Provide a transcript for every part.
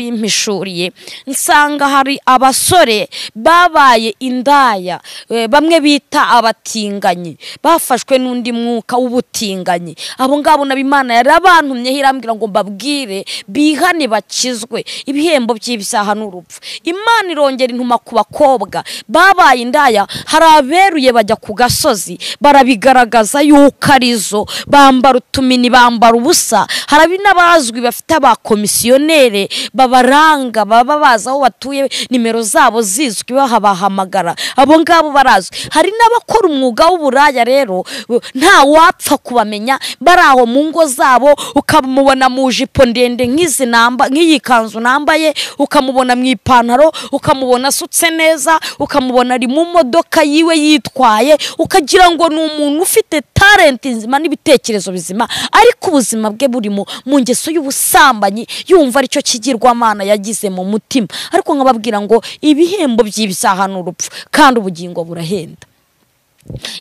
yarabimpishuriye nsanga hari abasore babaye indaya eh, bamwe bita abatinganyi bafashwe n'undi mwuka w'ubutinganyi abo ngabo nabo imana yarabantumyeho irambwira ngo mbabwire bihane bakizwe ibihembo by'ibyaha n'urupfu imana irongera intuma ku bakobwa babaye indaya hari aberuye bajya ku gasozi barabigaragaza yuko arizo bambara utumini bambara ubusa harabi n'abazwi bafite abakomisiyoneri babaranga baba bazi aho batuye nimero zabo zizwi bahabahamagara abo ngabo barazwi hari n'abakora umwuga w'uburaya rero u- nta wapfa kubamenya bari aho mu ngo zabo ukamubona mu jipo ndende nk'izi namba nk'iyi kanzu nambaye ukamubona mu ipantaro ukamubona asutse neza ukamubona ari mu modoka yiwe yitwaye ukagira ngo ni umuntu ufite talenti nzima n'ibitekerezo bizima ariko ubuzima bwe burimo mu ngeso y'ubusambanyi yumva aricyo kigirwamana yagize mu mutima ariko nkababwira ngo ibihembo by'ibyaha ni urupfu kandi ubugingo burahenda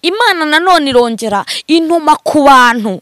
imana nanone irongera intuma ku bantu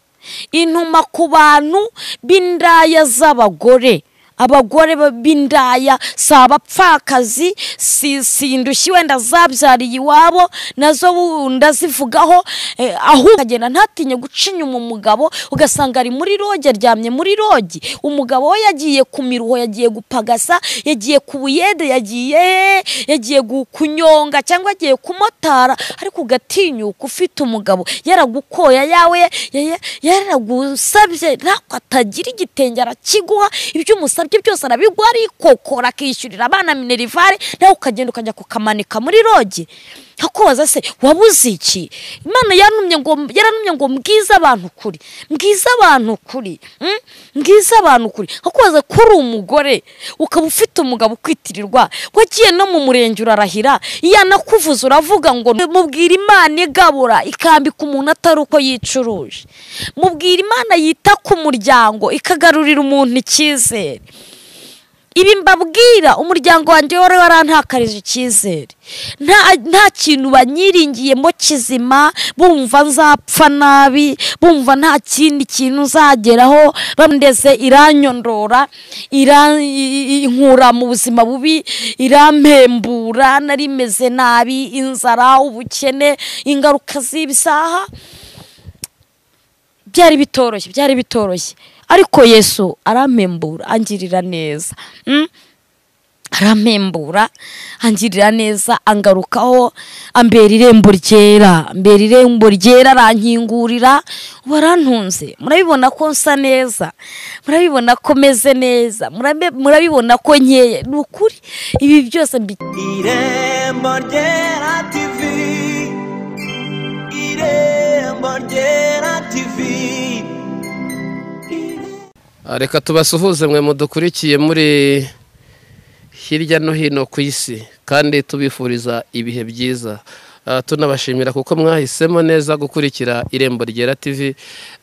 intuma ku bantu b'indaya z'abagore abagore ba- b'indaya si abapfakazi si si indushyi wenda zabyariye iwabo nazo wunda zivugaho eh, ahubwo akagenda ntatinye guca inyuma umugabo ugasanga ari muri roge aryamye muri rogi umugabo we yagiye ku miruho yagiye gupagasa yagiye ku buyede yagiye yagiye gu- kunyonga cyangwa yagiye kumotara ariko ugatinyuka ufite umugabo yaragukoya yawe ya- ya- yaragusabye ntabwo atagira igitenge arakiguha ibyo umusabye byose arabiguha arikokora akishyurira abana minerivare nawe ukagenda ukajya kukamanika muri rogi nkakubaza se wabuze iki imana yantumye ngo yarantumye ngo mbwize abantu ukuri mbwize abantu ukuri mm? mbwize abantu ukuri nkakubaza ko uri umugore ukaba ufite umugabo ukwitirirwa wagiye no mu murenge urarahira yanakuvuze uravuga ngo mubwira imana igabura ikambika umuntu atari uko yicuruje mubwira imana yita ku muryango ikagarurira umuntu icyizere ibi mbabwira umuryango wanjye wari warantakarije icyizere nta nta kintu banyiringiyemo kizima bumva nzapfa nabi bumva nta kindi kintu nzageraho bandeze iranyondora iran- i- i- inkura mu buzima bubi irampembura nari meze nabi inzara ubukene ingaruka z'ibisaha byari bitoroshye byari bitoroshye ariko yesu arampembura angirira neza Mm? arampembura angirira neza angarukaho ambera irembo ryera ambera irembo ryera arankingurira ubu arantunze murabibona ko nsa neza murabibona ko meze neza murabe- murabibona ko nkeye ni ukuri ibi byose mbi- irembo ryera tivi irembo ryera tivi reka tubasuhuze mwe mudukurikiye muri hirya no hino ku isi kandi tubifuriza ibihe byiza Ah, tunabashimira kuko mwahisemo neza gukurikira irembo ryera tv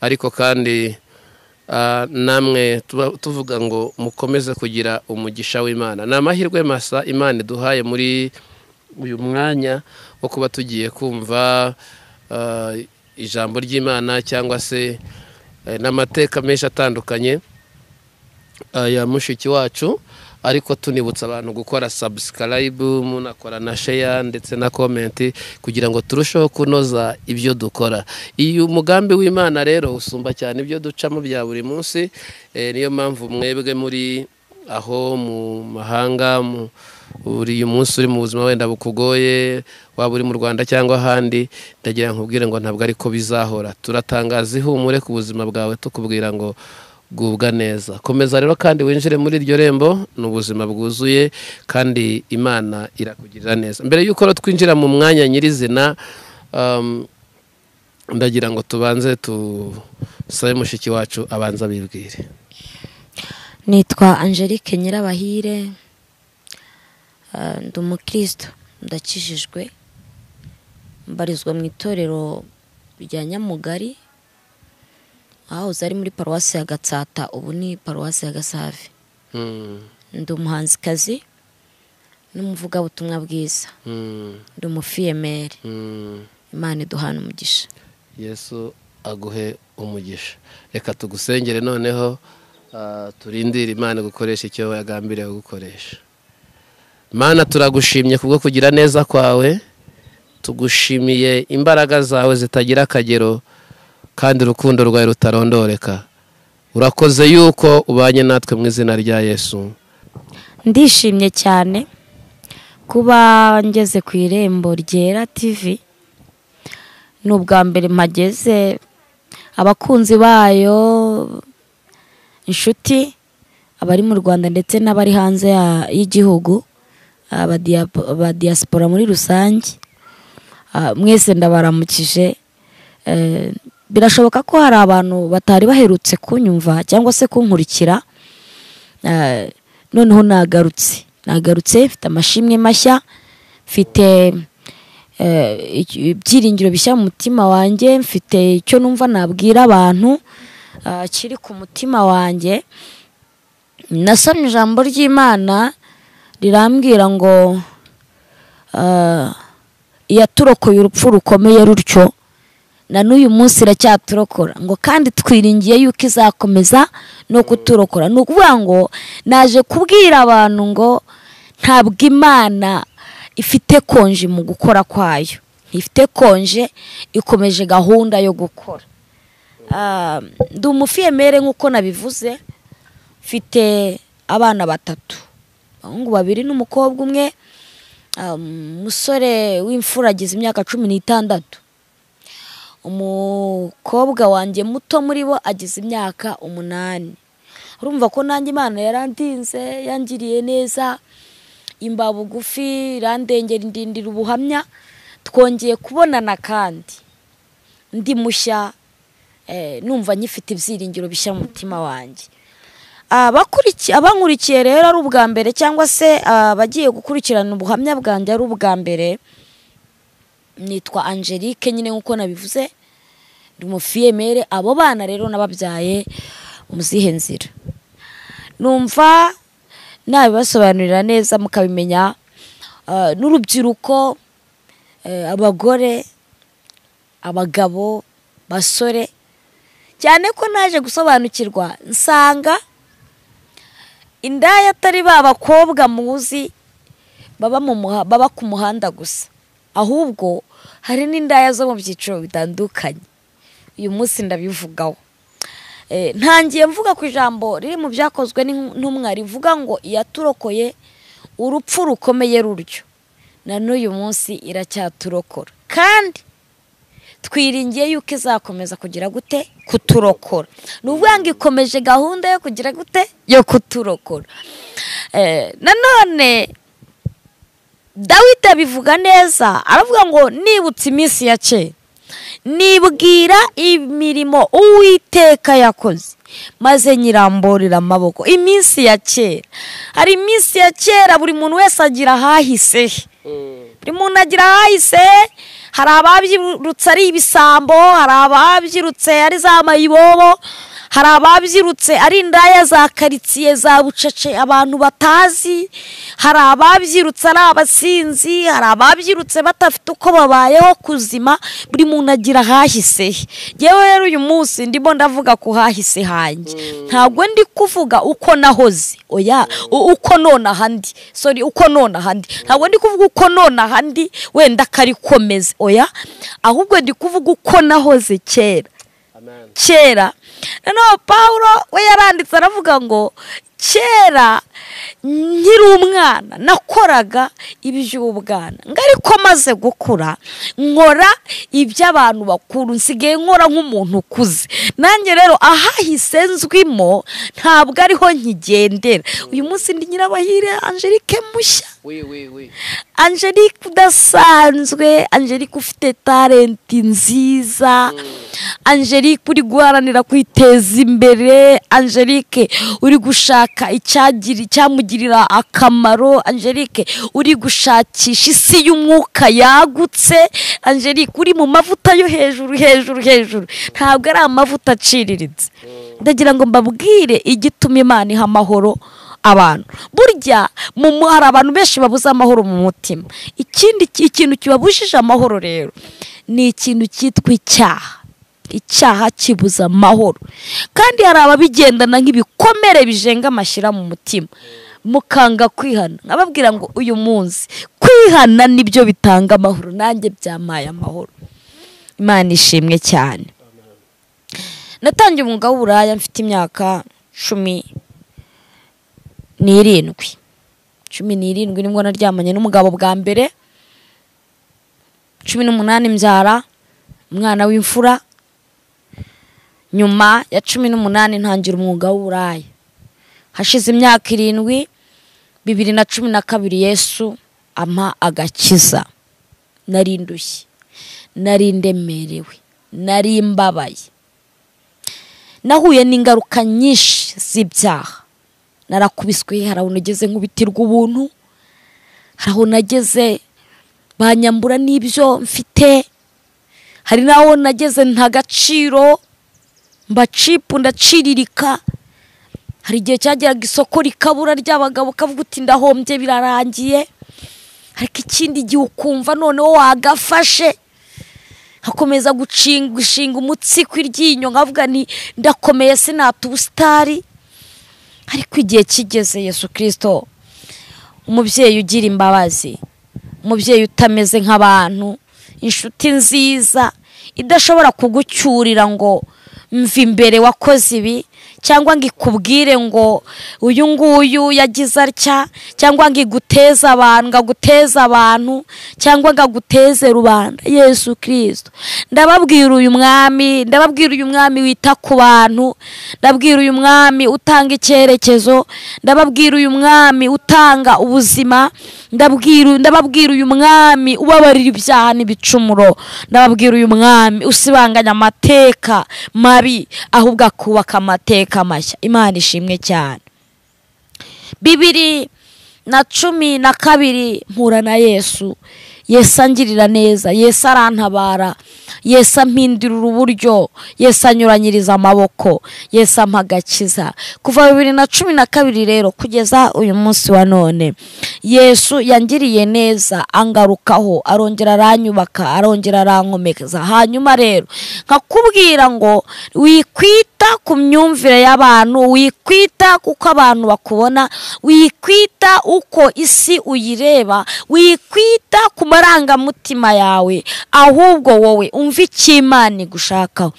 ariko kandi ah, namwe tuba- tuvuga ngo mukomeze kugira umugisha w'imana ni amahirwe masa imana iduhaye muri uyu mwanya wo kuba tugiye kumva ah, ijambo ry'imana cyangwa se eh, n'amateka menshi atandukanye ya mushiki wacu ariko tunibutsa abantu gukora sabusikarayibu munakora na sheya ndetse na komenti kugira ngo turusheho kunoza ibyo dukora iyi umugambi w'imana rero usumba cyane ibyo ducamo bya buri munsi eh, niyo mpamvu mwebwe muri aho mu mahanga mu- uri uyu munsi uri mu buzima wenda bukugoye waba uri mu rwanda cyangwa ahandi ndagira ngo nkubwire ngo ntabwo ariko bizahora turatangaza ihumure ku buzima bwawe tukubwira ngo gubwa neza komeza rero kandi winjire muri iryo rembo ni ubuzima bwuzuye kandi imana irakugirira neza mbere y'uko rero twinjira mu mwanya nyirizina um, ndagira ngo tubanze tusabe mushiki wacu abanza bibwire nitwa angelique nyirabahire eh, ndi umukristo ndakijijwe mbarizwa mu itorero rya nyamugari ahahoze ari muri paruwasi ya gatsata ubu ni paruwasi ya gasave Mm, ndi umuhanzikazi n'umuvugabutumwa bwiza mm, ndi umufiyemeri mm. imana iduhana umugisha yesu aguhe umugisha reka tugusengere noneho Ah, turindire imana gukoresha icyo yagambiriye gukoresha mana turagushimye kubwo kugira neza kwawe tugushimiye imbaraga zawe zitagira akagero kandi urukundo rwawe rutarondoreka urakoze yuko ubanye natwe mu izina rya yesu ndishimye cyane kuba ngeze ku irembo ryera tivi ni ubwa mbere mpageze abakunzi bayo inshuti abari mu rwanda ndetse n'abari hanze ya- y'igihugu abadiyapo- abadiyasipora muri rusange Ah, mwese ndabaramukije Eh, birashoboka ko hari abantu batari baherutse kunyumva cyangwa se kunkurikira Eh, noneho nagarutse nagarutse mfite amashimwe mashya mfite eh, iki- ibyiringiro bishya mu mutima wanjye mfite icyo numva nabwira abantu ah, kiri ku mutima wanjye nasomye ijambo ry'imana rirambwira ngo ah, iyaturokoye urupfu rukomeye rutyo na n'uyu munsi iracyaturokora ngo kandi twiringiye yuko izakomeza no kuturokora ni ukuvuga ngo naje kubwira abantu ngo ntabwo imana ifite konje mu gukora kwayo ifite konje ikomeje gahunda yo gukora Ah, ndi umufiyemere nk'uko nabivuze mfite abana batatu abahungu babiri n'umukobwa umwe Ah, umusore w'imfura agize imyaka cumi n'itandatu umukobwa wanjye muto muri bo agize imyaka umunani urumva ko nanjye imana yarandinze yangiriye neza imba bugufi irandengera indindira ubuhamya twongeye kubonana kandi ndi mushya eh, numva nyifite ibyiringiro bishya mu mutima wanjye Abakurikiye- abankurikiye rero ari ubwa mbere cyangwa se abagiye gukurikirana ubuhamya bwanjye ari ubwa mbere nitwa angelique nyine nk'uko nabivuze ndi umufiyemere abo bana rero nababyaye mu zihe nzira numva nabibasobanurira neza mukabimenya ah, n'urubyiruko eh, abagore abagabo basore cyane ko naje gusobanukirwa nsanga indaya atari ba bakobwa muzi baba mu muha- baba ku muhanda gusa ahubwo hari n'indaya zo mu byiciro bitandukanye uyu munsi ndabivugaho Eh, ntangiye mvuga ku ijambo riri mu byakozwe n'in- n'intumwa rivuga ngo iyaturokoye urupfu rukomeye ruryo na n'uyu munsi iracyaturokora kandi twiringiye yuko izakomeza kugira gute kuturokora ni ukuvuga ngo ikomeje gahunda yo kugira gute yo kuturokora Eh, nanone dawidi abivuga neza aravuga ngo nibutse iminsi ya kera nibwira imirimo uwiteka yakoze maze nyiramburira amaboko iminsi ya kera hari iminsi ya kera buri muntu wese agira ahahise he buri muntu agira ahahise he hari ababyirutse ari ibisambo hari ababyirutse ari za mayibobo hari ababyirutse ari indaya za karitsiye za bucece abantu batazi hari ababyirutse ari abasinzi hari ababyirutse badafite uko babayeho kuzima buri muntu agira ahahise he yewe rero uyu munsi ndimo ndavuga ku hahise hanjye ntabwo ndi kuvuga uko nahoze oya u- uko nonaha ndi sorry uko nonaha ndi ntabwo ndi kuvuga uko nonaha ndi wenda akarikomeze oya ahubwo ndi kuvuga uko nahoze kera kera noneho paul we yaranditse aravuga ngo kera nkiri umwana nakoraga iby'ubwana ngo ariko maze gukura nkora iby'abantu bakuru nsigaye nkora nk'umuntu ukuze nanjye rero ahahise nzwimo ntabwo ariho nkigendera uyu munsi ndi nyirabahire angelique mushya angelique udasanzwe angelique ufite talenti nziza angelique uri guharanira kwiteza imbere angelique uri gushaka icyagira icyamugirira akamaro angelique uri gushakisha isi y'umwuka yagutse angelique uri mu mavuta yo hejuru hejuru hejuru ntabwo ari amavuta aciriritse ndagira ngo mbabwire igituma imana iha amahoro abantu burya mu mu- hari abantu benshi babuze amahoro mu mutima ikindi ki- ikintu kibabujije amahoro rero ni ikintu cyitwa icyaha icyaha kibuza amahoro kandi hari ababigendana nk'ibikomere bijenga amashyira mu mutima mukanga kwihana nkababwira ngo uyu munsi kwihana nibyo bitanga amahoro nanjye byamaye amahoro imana ishimwe cyane natangiye umwuga w'uburaya mfite imyaka cumi n'irindwi cumi n'irindwi nibwo naryamanye n'umugabo bwa mbere cumi n'umunani mbyara umwana w'imfura nyuma ya cumi n'umunani ntangira umwuga w'uburaya hashize imyaka irindwi bibiri na cumi na kabiri yesu ampa agakiza nari ndushye nari ndemerewe nari mbabaye nahuye n'ingaruka nyinshi z'ibyaha narakubiswe hari aho nageze nk'ubitirwa ubuntu hari aho nageze banyambura n'ibyo mfite hari n'aho nageze nta gaciro mbacipu ndaciririka hari igihe cyageraga isoko rikabura ry'abagabo ukavuga uti ndahombye birarangiye ariko ikindi gihe ukumva noneho wagafashe nkakomeza gucinga gushinga umutsi kw'iryinyo nkavuga ni ndakomeye sinata ubusitari ariko igihe kigeze yesu kirisito umubyeyi ugira imbabazi umubyeyi utameze nk'abantu inshuti nziza idashobora kugucyurira ngo mva imbere wakoze ibi cyangwa ngo ikubwire ngo uyu nguyu yagize atya cyangwa ngo iguteze abantu ngo aguteze abantu cyangwa ngo aguteze rubanda yesu kirisito ndababwira uyu mwami ndababwira uyu mwami wita ku bantu ndabwira uyu mwami utanga icyerekezo ndababwira uyu mwami utanga ubuzima ndabwira ndababwira uyu mwami ubabarira ibyaha n'ibicumuro ndababwira uyu mwami usibanganya amateka mabi ahubwo akubaka amateka mashya imana ishimwe cyane bibiri na cumi na kabiri mpura na yesu yesu angirira neza yesu arantabara yesu ampindurira uburyo yesu anyuranyiriza amaboko yesu ampa agakiza kuva bibiri na cumi na kabiri rero kugeza uyu munsi wa none yesu yangiriye neza angarukaho arongera aranyubaka arongera arankomeza hanyuma rero nkakubwira ngo wikwita ku myumvire y'abantu wikwita kuko abantu bakubona wikwita uko isi uyireba wikwita ku marangamutima yawe ahubwo wowe umva icyo imana igushakaho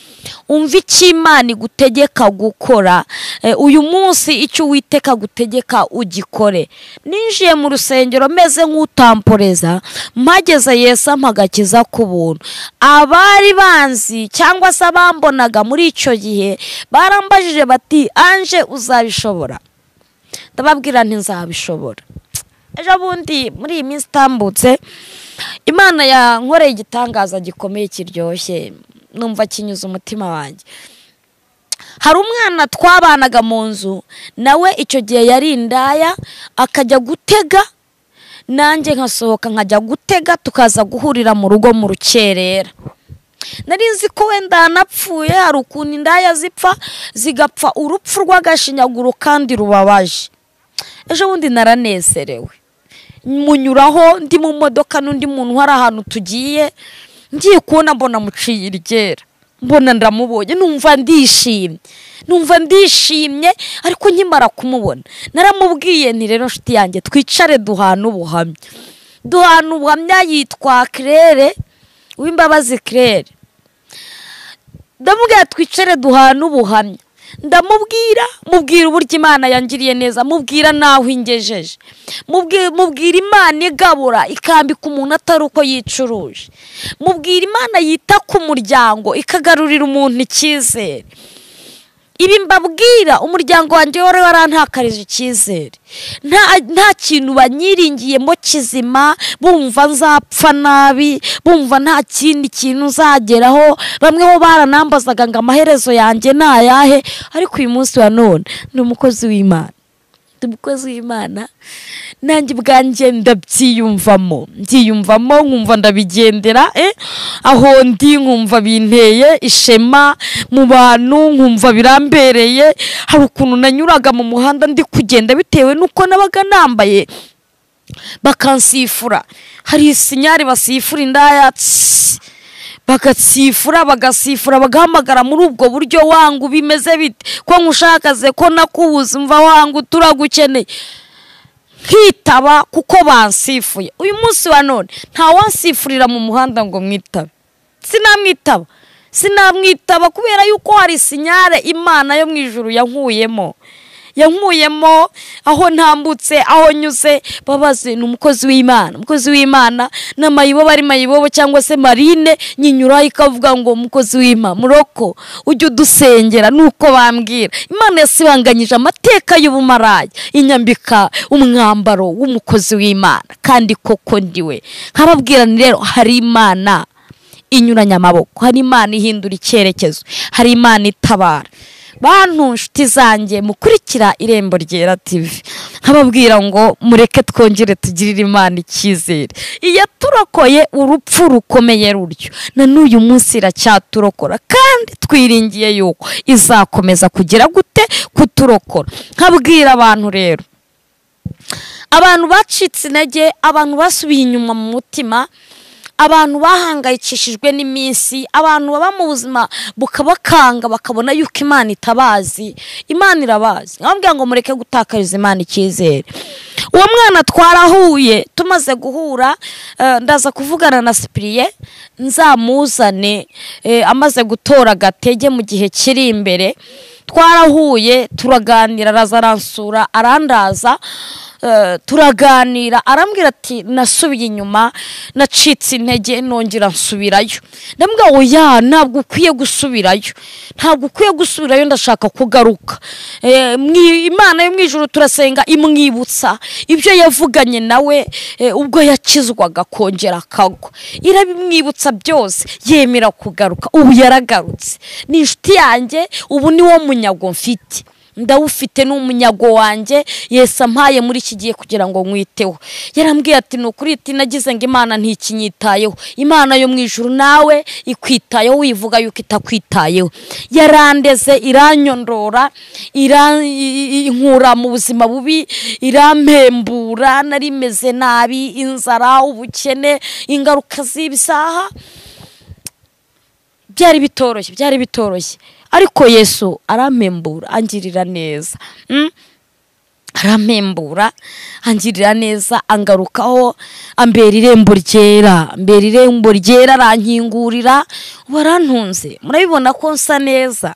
umva icyo imana igutegeka gukora Eh, uyu munsi icyo uwiteka agutegeka ugikore ninjiye mu rusengero meze nk'utamporeza mpageze yesu ampa agakiza ku buntu abari banzi cyangwa se abambonaga muri icyo gihe barambajije bati anje uzabishobora ndababwira ntizabishobora ejo bundi muri iyi minsi itambutse imana yankoreye igitangaza gikomeye kiryoshye numva kinyuze umutima wanjye hari umwana twabanaga mu nzu nawe icyo gihe yari indaya akajya gutega nanjye nkasohoka nkajya gutega tukaza guhurira mu rugo mu rukerera nari nzi ko wenda yanapfuye hari ukuntu indaya zipfa zigapfa urupfu rw'agashinyaguro kandi rubabaje ejo bundi naranezerewe munyuraho ndi mu modoka n'undi muntu hari ahantu tugiye ngiye kubona mbona muciye iryera mbona ndamubonye numva ndishimye numva ndishimye ariko nkimara kumubona naramubwiye nti rero nshuti yanjye twicare duhana ubuhamya duhana ubuhamya yitwa kirere w'imbabazi kirere ndamubwira twicare duhana ubuhamya ndamubwira mubwira uburyo imana yangiriye neza mubwira n'aho ingejeje Mubwi- mubwira imana igabura ikambika umuntu atari uko yicuruje mubwira imana yita ku muryango ikagarurira umuntu icyizere ibi mbabwira umuryango wanjye wari warantakarije icyizere nta nta kintu banyiringiyemo kizima bumva nzapfa nabi bumva nta kindi kintu nzageraho bamwe bo baranambazaga ngo amaherezo yanjye ni ayahe ariko uyu munsi wa none ni umukozi w'imana ndi umukozi w'imana nanjye ubwanjye ndabyiyumvamo mbyiyumvamo nkumva ndabigendera eh, aho ndi nkumva binteye ishema mu bantu nkumva birambereye hari ukuntu nanyuraga mu muhanda ndi kugenda bitewe n'uko nabaga nambaye bakansifura hari isinyari basifura indaya tsss. bagasifura bagasifura bagahamagara muri ubwo buryo wanga bimeze bite ko nkushakaze ko nakubuze mva wanga uturagukeneye nkitaba kuko bansifuye uyu munsi wa none ntawansifurira mu muhanda ngo mwitabe sinamwitaba sinamwitaba kubera yuko hari sinyare imana yo mu ijuru yankuyemo yankuyemo aho ntambutse aho nyuze babaze ni umukozi w'imana umukozi w'imana ni amayibobo ari mayibobo cyangwa se marine nyinyuraho ikavuga ngo umukozi w'imana muroko ujye udusengera nuko bambwira imana yasibanganyije amateka y'ubumaraya inyambika umwambaro w'umukozi w'imana kandi koko ndiwe nkababwira ni rero hari imana inyuranya amaboko hari imana ihindura icyerekezo hari imana itabara bantu nshuti zanjye mukurikira irembo ryera tivi nkababwira ngo mureke twongere tugirire imana icyizere iyaturokoye urupfu rukomeye ruryo na n'uyu munsi iracyaturokora kandi twiringiye yuko izakomeza kugira gute kuturokora nkabwira abantu rero abantu bacitse intege abantu basubiye inyuma mu mutima abantu bahangayikishijwe n'iminsi abantu baba mu buzima bukabakanga bakabona yuko imana itabazi imana irabazi nkababwira ngo mureke gutakariza imana icyizere uwo mwana twarahuye tumaze guhura eh, ndaza kuvugana na sipiriye nzamuzane eh, amaze gutora agatege mu gihe kiri imbere twarahuye turaganira araza aransura arandaza eh, turaganira arambwira ati nasubiye inyuma nacitse intege nongera nsubirayo ndambwira oya ntabwo ukwiye gusubirayo ntabwo ukwiye gusubirayo ndashaka kugaruka Eh, mwi- imana yo mu ijuru turasenga imwibutsa ibyo yavuganye nawe eh, ubwo yakizwaga akongera akagwa irabimwibutsa byose yemera kugaruka ubu yaragarutse ni inshuti yanjye ubu ni wo munyago mfite ndawufite ni umunyago wanjye yesi ampaye muri iki gihe kugira ngo nkwiteho yarambwiye ati ni ukuri iti nagize ngo imana ntikinyitayeho imana yo mu ijuru nawe ikwitayeho wivuga yuko itakwitayeho yarandeze iranyondora ira- i- i- inkura mu buzima bubi irampembura narimeze nabi inzara ubukene ingaruka z'ibisaha byari bitoroshye byari bitoroshye ariko yesu arampembura angirira neza Mm? arampembura angirira neza angarukaho ambera irembo ryera ambera irembo ryera arankingurira ubu arantunze murabibona ko nsa neza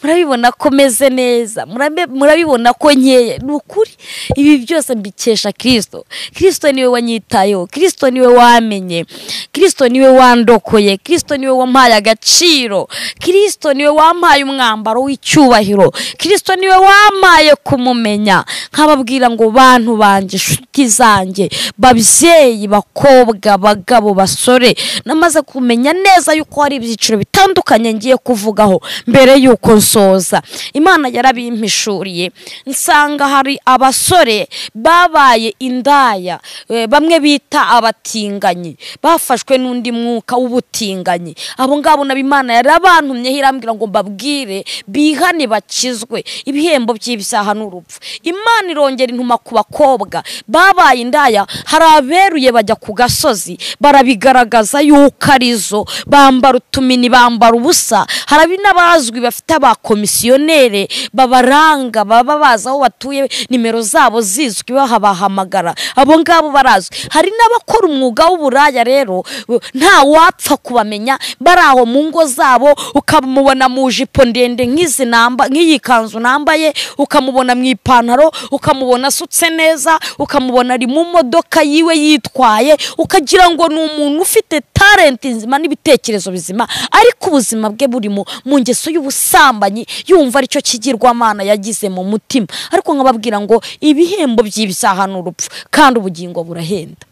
murabibona ko meze neza murabe- murabibona ko nkeye ni ukuri ibi byose mbikesha kirisito kirisito niwe wanyitayeho kirisito niwe wamenye kirisito niwe wandokoye kirisito niwe wampaye agaciro kirisito niwe wampaye umwambaro w'icyubahiro kirisito niwe wampaye kumumenya nkababwira ngo bantu banjye inshuti zanjye babyeyi bakobwa abagabo basore namaze kumenya neza yuko hari ibyiciro bitandukanye ngiye kuvugaho mbere yuko nsoza imana yarabimpishuriye nsanga hari abasore babaye indaya eh, bamwe bita abatinganyi bafashwe n'undi mwuka w'ubutinganyi abo ngabo nabo imana yarabantumyeho irambwira ngo mbabwire bihane bakizwe ibihembo by'ibyaha n'urupfu imana irongera intuma ku bakobwa babaye indaya hari aberuye bajya ku gasozi barabigaragaza yuko arizo bambara utumini bambara ubusa hari n'abazwi bafite abakomisiyonere babaranga baba bazi aho batuye nimero zabo zizwi bahabahamagara abo ngabo barazwi hari n'abakora umwuga w'uburaya rero bu- nta wapfa kubamenya bari aho mu ngo zabo ukamubona mu jipo ndende nk'izi namba nk'iyi kanzu nambaye ukamubona mu ipantaro ukamubona asutse neza ukamubona ari mu modoka yiwe yitwaye ukagira ngo ni umuntu ufite talenti nzima n'ibitekerezo bizima ariko ubuzima bwe burimo mu ngeso y'ubusambanyi yumva aricyo kigirwamana yagize mu mutima ariko nkababwira ngo ibihembo by'ibyaha ni urupfu kandi ubugingo burahenda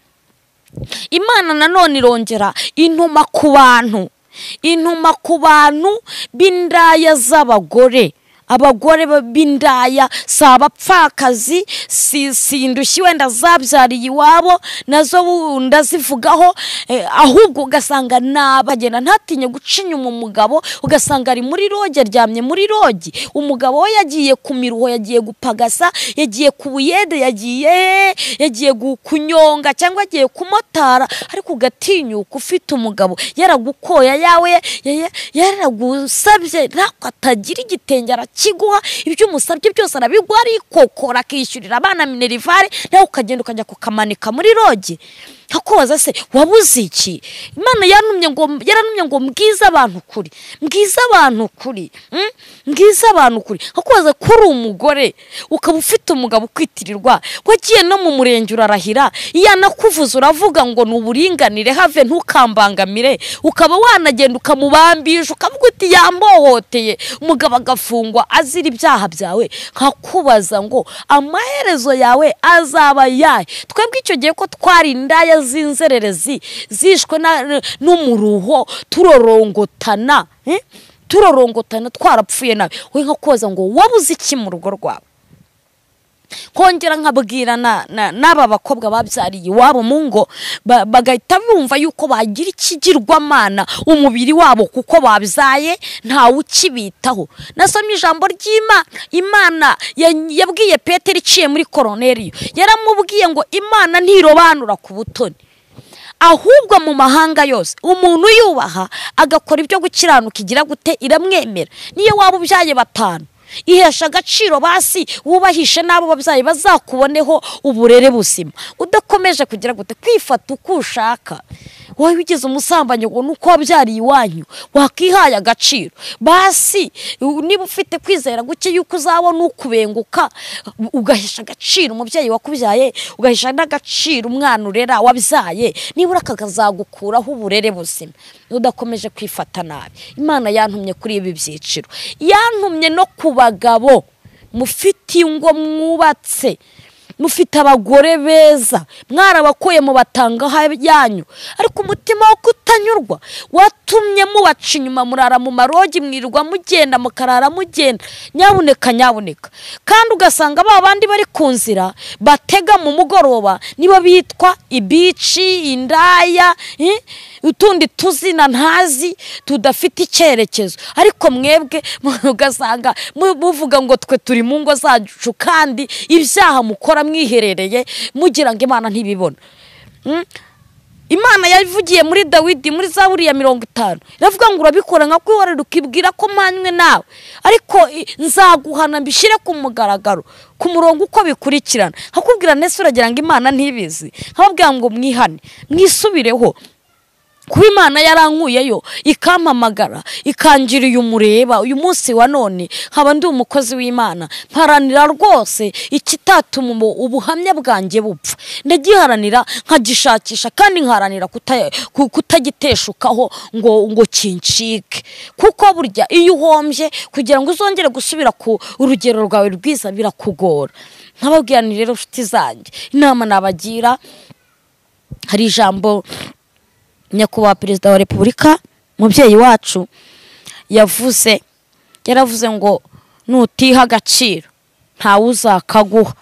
imana nanone irongera intuma ku bantu intuma ku bantu b'indaya z'abagore abagore ba- b'indaya si abapfakazi si si indushyi wenda zabyariye iwabo nazo wunda zivugaho eh, ahubwo ugasanga nabagenda ntatinye guca inyuma umugabo ugasanga ari muri roge aryamye muri rogi umugabo we yagiye ku miruho yagiye gupagasa yagiye ku buyede yagiye yagiye gu- kunyonga cyangwa agiye kumotara ariko ugatinyuka ufite umugabo yaragukoya yawe ya- yaragusabye ntabwo atagira igitenge arakiguha ibyo umusabye byose arabiguha arikokora akishyurira abana minerivare nawe ukagenda ukajya kukamanika muri rogi nkakubaza se wabuze iki imana yantumye ngo yarantumye ngo mbwize abantu ukuri mbwize abantu ukuri mm? mbwize abantu ukuri nkakubaza ko uri umugore ukaba ufite umugabo ukwitirirwa wagiye no mu murenge urarahira iyo anakuvuze uravuga ngo ni uburinganire have ntukambangamire ukaba wanagenda ukamubambisha ukavuga uti yambohoteye umugabo agafungwa azira ibyaha byawe nkakubaza ngo amaherezo yawe azaba yahe twebwe icyo gihe ko twari indaya z'inzererezi zishwe na- n'umuruho turorongotana eh? turorongotana twarapfuye nawe we nkakubaza ngo wabuze iki mu rugo rwawe kongera nkabwira na- na- n'aba bakobwa babyariye iwabo mu ngo ba- bagahita bumva yuko bagira ikigirwamana umubiri wabo kuko babyaye ntawe ukibitaho nasomye ijambo ry'imana imana ya- yabwiye petero iciye muri koroneriyo yaramubwiye ngo imana ntirobanura ku butoni ahubwo mu mahanga yose umuntu yubaha agakora ibyo gukiranuka igira gute iramwemera niyo waba ubyaye batanu ihesha agaciro basi wubahishe n'abo babyeyi bazakuboneho uburere buzima udakomeje kugira gute kwifata uko ushaka wowe ugize umusambanyi ngo ni uko wabyariye iwanyu wakwihaye agaciro basi u- niba ufite kwizera guke yuko uzabona ukubenguka ugahisha agaciro umubyeyi wakubyaye ugahisha n'agaciro umwana urera wabyaye nibura kakazagukuraho uburere buzima udakomeje kwifata nabi imana yantumye kuri ibi byiciro yantumye no ku bagabo mufite ingo mwubatse mufite abagore beza mwarabakuye mu batangaha yanyu ariko umutima wo kutanyurwa watumye mubaca inyuma murara mu marogi mwirirwa mugenda mukarara mugenda nyabuneka nyabuneka kandi ugasanga ba bandi bari ku nzira batega mu mugoroba nibo bitwa ibici indaya eh, utundi tuzina ntazi tudafite icyerekezo ariko mwebwe ugasanga mu- muvuga ngo twe turi mu ngo zacu kandi ibyaha mukora mwiherereye mugira ngo imana ntibibona Mm? imana yavugiye muri dawidi muri za buriya mirongo itanu iravuga ngo urabikora nka kwihorera ukibwira ko mpanywe nawe ariko i- nzaguhana mbishyire ku mugaragaro ku murongo uko bikurikirana nkakubwira ndetse uragira ngo imana ntibizi nkababwira ngo mwihane mwisubireho kuba imana yarankuyeyo ikampamagara ikangira uyu mureba uyu munsi wa none nkaba ndi umukozi w'imana mparanira rwose ikitatuma ubu- ubuhamya bwanjye bupfa ndagiharanira nkagishakisha kandi nkaharanira kuta- ku- kutagiteshukaho ngo ngo kincike kuko burya iyo uhombye kugira ngo uzongere gusubira ku urugero rwawe rwiza birakugora nkababwira ni rero nshuti zanjye inama nabagira hari ijambo nyakubahwa perezida wa repubulika umubyeyi wacu yavuze yaravuze ngo nutiha agaciro ntawe uzakaguha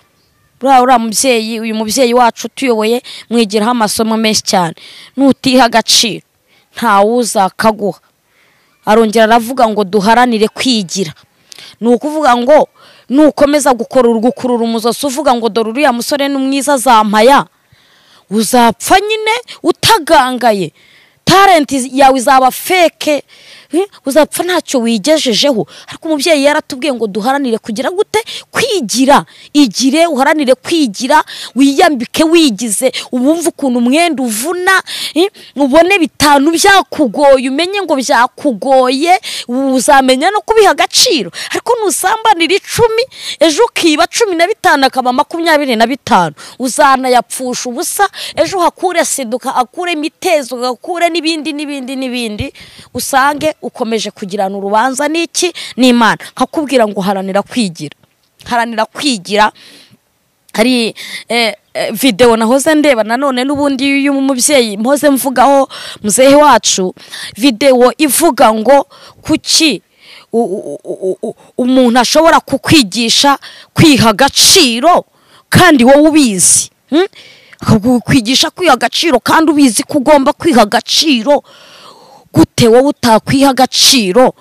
buriya uriya mubyeyi uyu mubyeyi wacu utuyoboye mwigiraho amasomo menshi cyane nutiha agaciro ntawe uzakaguha arongera aravuga ngo duharanire kwigira ni ukuvuga ngo nukomeza gukora urugukurura umuzosi uvuga ngo dore uriya musore ni mwiza zampaya uzapfa nyine utagangaye talenti yawe izaba feke eh, uzapfa ntacyo wigejejeho ariko umubyeyi yaratubwiye ngo duharanire kugira gute kwigira igire uharanire kwigira wiyambike wigize ubumve ukuntu umwenda uvuna eh, ubone bitanu byakugoye umenye ngo byakugoye uzamenya no kubiha agaciro ariko nusambanira icumi ejo ukiba cumi na bitanu akaba makumyabiri na bitanu uzanayapfusha ubusa ejo uhakure sida uhakure imitezo uhakure n'ibindi n'ibindi n'ibindi usange ukomeje kugirana urubanza n'iki n'imana nkakubwira ngo haranira kwigira haranira kwigira hari eh, eh, videwo nahoze ndeba nanone n'ubundi y'uyu mubyeyi mpoze mvugaho muzehe wacu videwo ivuga ngo kuki u- u- u- u- umuntu ashobora kukwigisha kwiha agaciro kandi wowe ubizi hmm? kwigisha kwiha agaciro kandi ubizi ko ugomba kwiha agaciro gute wowe utakwiha agaciro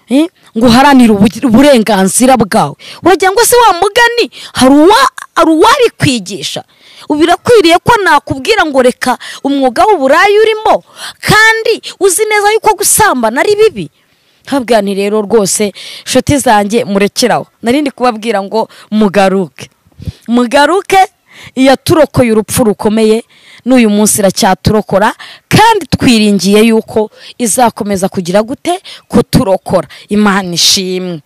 eh, ngo uharanire ubu- uburenganzira bwawe uragira ngo se wa mugani hari uwa- hari uwari kwigisha birakwiriye ko nakubwira ngo reka umwuga w'uburayi urimo kandi uzi neza yuko gusambana ari bibi habwa ni rero rwose inshuti zanjye murekeraho narindi kubabwira ngo mugaruke mugaruke iyaturokoye urupfu rukomeye n'uyu munsi iracyaturokora kandi twiringiye yuko izakomeza kugira gute kuturokora imana ishimwe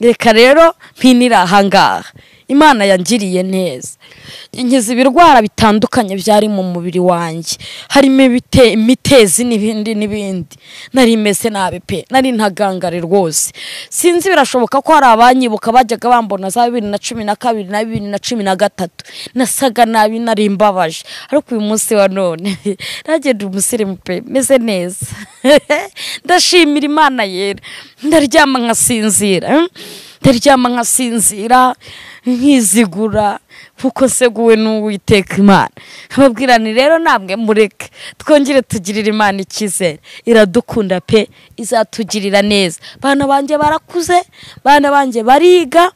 reka rero mpinire ahangaha imana yangiriye neza nkiza ibirwara bitandukanye byari mu mubiri wanjye harimo ibite- imitezi n'ibindi n'ibindi nari meze nabi pe nari ntagangare rwose sinzi birashoboka ko hari abanyibuka bajyaga bambona za bibiri na cumi na kabiri na bibiri na cumi na gatatu nasaga nabi nari mbabaje ariko uyu munsi wa none nagenda umusirimu pe meze neza ndashimira imana yera ndaryama nkasinzira hmm? ndaryama nkasinzira nkizigura kuko nseguwe n'uwiteka imana ababwirani rero namwe mureke twongere tugirire imana icyizere iradukunda pe izatugirira neza bana banjye barakuze bana banjye bariga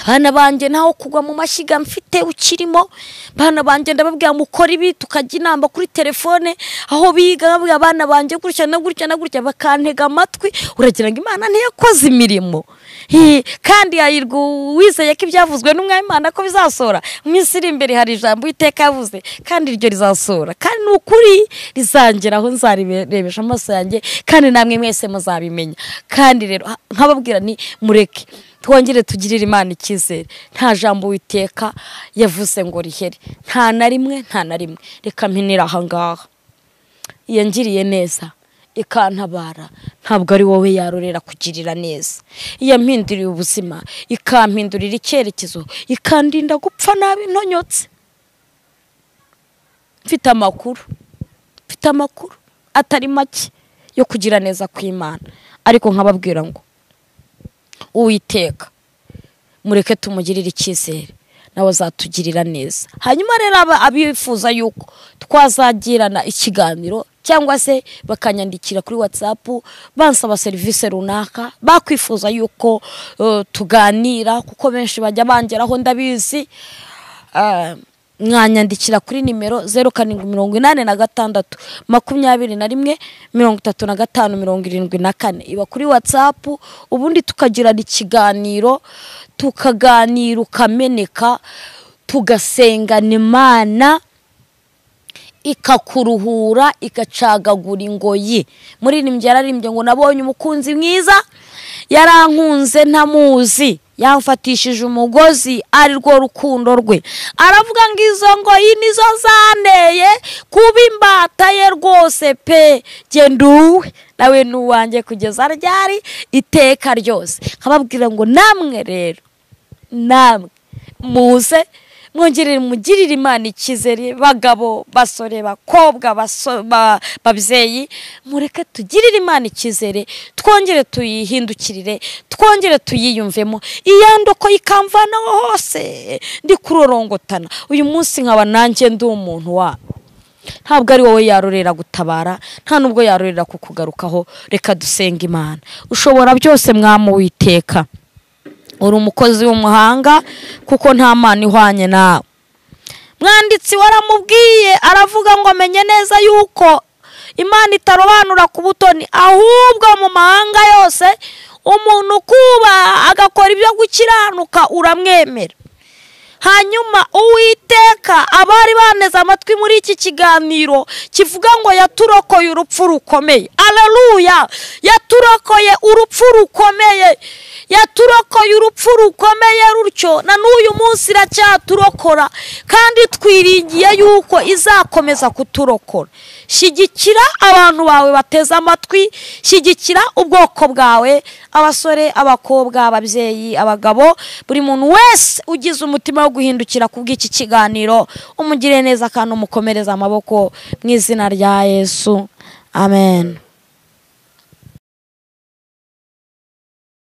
bana banjye ntaho kugwa mu mashyiga mfite ukirimo bana banjye ndababwira mukora ibi tukajya inama kuri telefone aho biga babwira abana banjye gutya na gutya na gutya bakantega amatwi uragira ngo imana ntiyakoze imirimo Hi, kandi yayirwa uwizeye ko ibyavuzwe n'umwami imana ko bizasohora mu minsi iri imbere hari ijambo iteka yavuze kandi iryo rizasohora kandi ni ukuri rizangeraho nzarirebesha amaso yanjye kandi namwe mwese muzabimenya kandi rero ha- nkababwira ni mureke twongere tugirire imana icyizere nta jambo witeka yavuze ngo rihere nta na rimwe nta na rimwe reka mpinira ahangaha iyangiriye neza ikantabara ntabwo ari wowe yarorera kugirira neza iyampinduriye ubuzima ikampindurira icyerekezo ikandinda gupfa nabi ntonyotse mfite amakuru mfite amakuru atari make yo kugira neza kw'imana ariko nkababwira ngo uwiteka mureke tumugirire icyizere nawe azatugirira neza hanyuma rero aba- abifuza yuko twazagirana ikiganiro cyangwa se bakanyandikira kuri watsapu bansaba serivisi runaka bakwifuza yuko eh, tuganira kuko benshi bajya bangeraho ndabizi Ah, mwanyandikira kuri nimero zeru karindwi mirongo inani na gatandatu makumyabiri na rimwe mirongo itatu na gatanu mirongo irindwi na kane iba kuri watsapu ubundi tukagirana ikiganiro tukaganira ukameneka tugasengana imana ikakuruhura ikacagagura ingoyi muririmbyi yararimbye ngo nabonye umukunzi mwiza yarankunze ntamuzi yamfatishije umugozi ari rwo rukundo rwe aravuga ngo izo ngoyi nizo zanteye kuba imbata ye rwose pe genda uwe nawe ni uwanjye kugeza ryari iteka ryose nkababwira ngo namwe rero namwe muze mwongerere mugirire imana icyizere bagabo basore bakobwa baso- ba- babyeyi mureke tugirire imana icyizere twongere tuyihindukirire twongere tuyiyumvemo iyandoko ikamvanaho hose ndi kurorongotana uyu munsi nkaba nanjye ndi umuntu wabo ntabwo ari wowe yarorera gutabara nta nubwo yarorera kukugarukaho reka dusenga imana ushobora byose mwamu witeka uri umukozi w'umuhanga kuko nta mana ihwanye nawe mwanditsi waramubwiye aravuga ngo amenye neza yuko imana itarobanura ku butoni ahubwo mu mahanga yose umuntu ukubaha agakora ibyo gukiranuka uramwemera hanyuma uwiteka abari baneze amatwi muri iki kiganiro kivuga ngo yaturokoye urupfu rukomeye araruya yaturokoye urupfu rukomeye yaturokoye urupfu rukomeye rutyo na n'uyu munsi iracyaturokora kandi twiringiye yuko izakomeza kuturokora shyigikira abantu bawe bateze amatwi shyigikira ubwoko bwawe abasore abakobwa ababyeyi abagabo buri muntu wese ugize umutima wo guhindukira ku bw'iki kiganiro umugire neza kandi umukomereze amaboko mu izina rya yesu amen